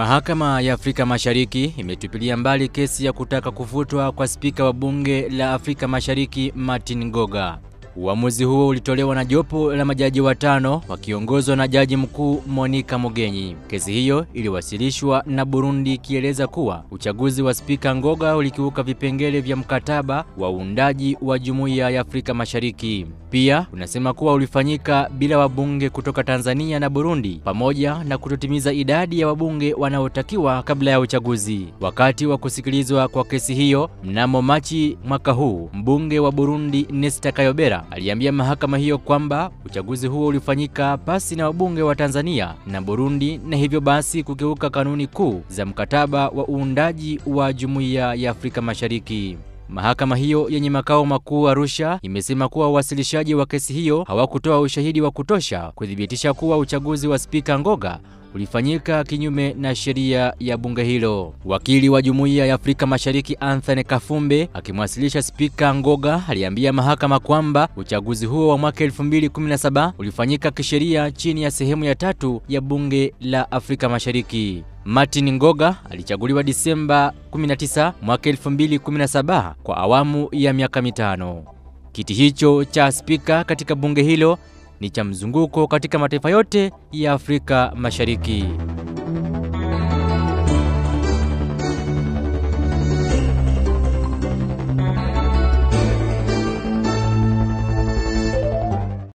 Mahakama ya Afrika Mashariki imetupilia mbali kesi ya kutaka kufutwa kwa spika wa bunge la Afrika Mashariki Martin Ngoga. Uamuzi huo ulitolewa na jopo la majaji watano wakiongozwa na Jaji Mkuu Monica Mugenyi. Kesi hiyo iliwasilishwa na Burundi ikieleza kuwa uchaguzi wa spika Ngoga ulikiuka vipengele vya mkataba wa uundaji wa Jumuiya ya Afrika Mashariki. Pia unasema kuwa ulifanyika bila wabunge kutoka Tanzania na Burundi pamoja na kutotimiza idadi ya wabunge wanaotakiwa kabla ya uchaguzi. Wakati wa kusikilizwa kwa kesi hiyo mnamo Machi mwaka huu, mbunge wa Burundi Nesta Kayobera aliambia mahakama hiyo kwamba uchaguzi huo ulifanyika pasi na wabunge wa Tanzania na Burundi na hivyo basi kukiuka kanuni kuu za mkataba wa uundaji wa Jumuiya ya Afrika Mashariki. Mahakama hiyo yenye makao makuu Arusha imesema kuwa wawasilishaji wa kesi hiyo hawakutoa ushahidi wa kutosha kuthibitisha kuwa uchaguzi wa spika Ngoga ulifanyika kinyume na sheria ya bunge hilo. Wakili wa Jumuiya ya Afrika Mashariki Anthony Kafumbe akimwasilisha spika Ngoga aliambia mahakama kwamba uchaguzi huo wa mwaka 2017 ulifanyika kisheria chini ya sehemu ya tatu ya bunge la Afrika Mashariki. Martin Ngoga alichaguliwa Disemba 19 mwaka 2017 kwa awamu ya miaka mitano. Kiti hicho cha spika katika bunge hilo ni cha mzunguko katika mataifa yote ya Afrika Mashariki.